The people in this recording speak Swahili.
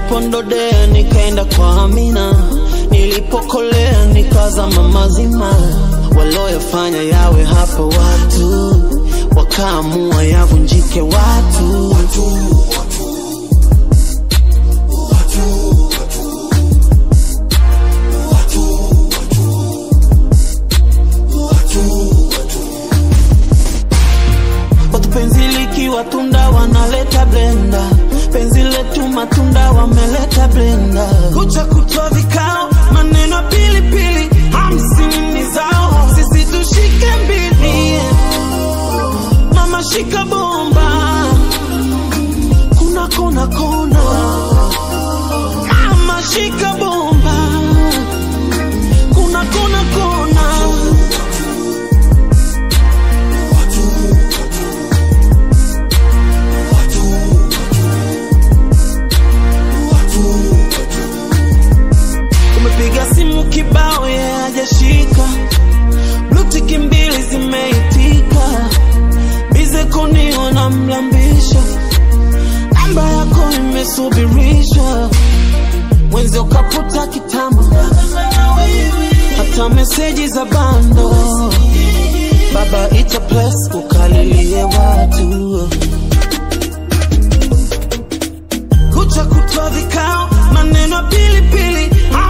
nilipondodea nikaenda kwa Amina, nilipokolea nikazama mazima, walioyafanya yawe hapo watu wakaamua yavunjike watu, watu. Watu penzi likiwa tunda wanaleta blenda, penzi letu matunda wameleta blenda, kucha kutwa vikao, maneno pilipili, hamsini ni zao, sisi tushike mbili, mama shika bomba, kuna kona kona, mama shika bomba, kuna kona kona. Umepiga simu kibao yeye hajashika, blutiki mbili zimeitika, bize kuniona mlambisha, namba yako imesubirishwa, mwenzi ukaputa kitambo, hata meseji za bando, baba ita plus ukalilie watu kucha kutwa vikao, maneno pilipili